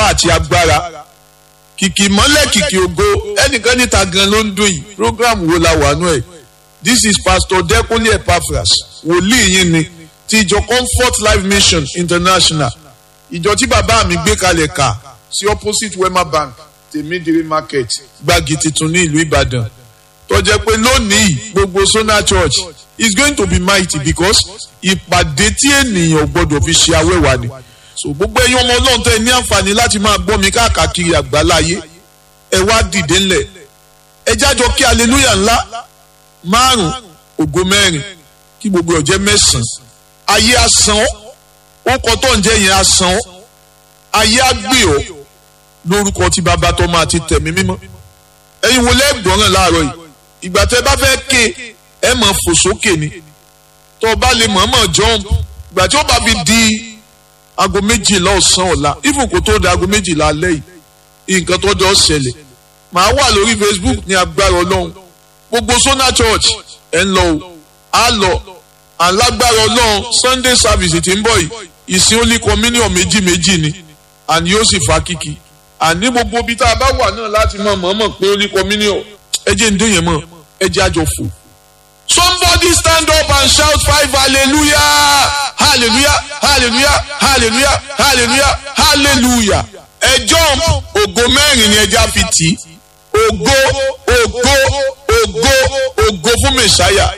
àti agbára kìkì mọ́lẹ̀ kìkì ògo ẹnìkan níta gan ló ń dùn yìí program wo la wà nù ẹ̀ this is pastor Dẹ́kunlé Epaphras wòlíì yín ni ti ìjọ Comfort Life Mission International ìjọ tí bàbá mi gbé kalẹ̀ kà sí opposite Wema Bank tèmídìrí market gbági tuntun ní ìlú Ìbàdàn tó jẹ́ pé lónìí gbogbo Sona Church is going to be mighty because ìpàdé tí ènìyàn gbọdọ̀ fi ṣe awẹ́wà ni so gbogbo ẹ̀yin ọmọ Ọlọ́run tẹ́ ẹ ní àǹfààní láti máa gbọ́ mi káàkiri àgbáláyé ẹ wá dìde ńlẹ̀ ẹ jájọ kí hallelujah ńlá márùn ògo mẹ́rin kí gbogbo ọ̀jẹ́ mẹ́sàn-án ayé asán ó kọ tó ń jẹ́ yẹn asán ayé àgbè ọ́ lórúkọ tí bàbá tó máa ti tẹ̀mí mímọ́ ẹ̀yin wo lẹ́gbọ̀ràn láàárọ̀ yìí ìgbà tẹ́ bá fẹ́ ké ẹ mọ̀ fò sókè ni tó o bá lè mọ̀ọ́mọ̀ jump ìgbà tí ó bá fi di aago méjìlá ọ̀sán ọ̀la even kó tó di aago méjìlá alẹ́ yìí nǹkan tó dọ̀ ṣẹlẹ̀ màá wà lórí Facebook ní agbára ọlọ́run gbogbo Sona Church ẹ̀ ń lọ o á lọ alágbára ọlọ́run Sunday service tí ń bọ̀ yìí ìsìn only communion méjì méjì ni àní yóò sì fa kíkì àní gbogbo ibi tá a bá wà náà láti mọ̀ mọ̀ọ́mọ̀ pé only communion ẹ jẹ́ ń dé yẹn mọ̀ ẹ jẹ́ àjọ fò. Somebody stand up and shout five hallelujah hallelujah hallelujah hallelujah hallelujah hallelujah ẹ jump ògo mẹ́rin ni ẹja fi tì í ògo ògo ògo ògo fún mẹ̀sáyà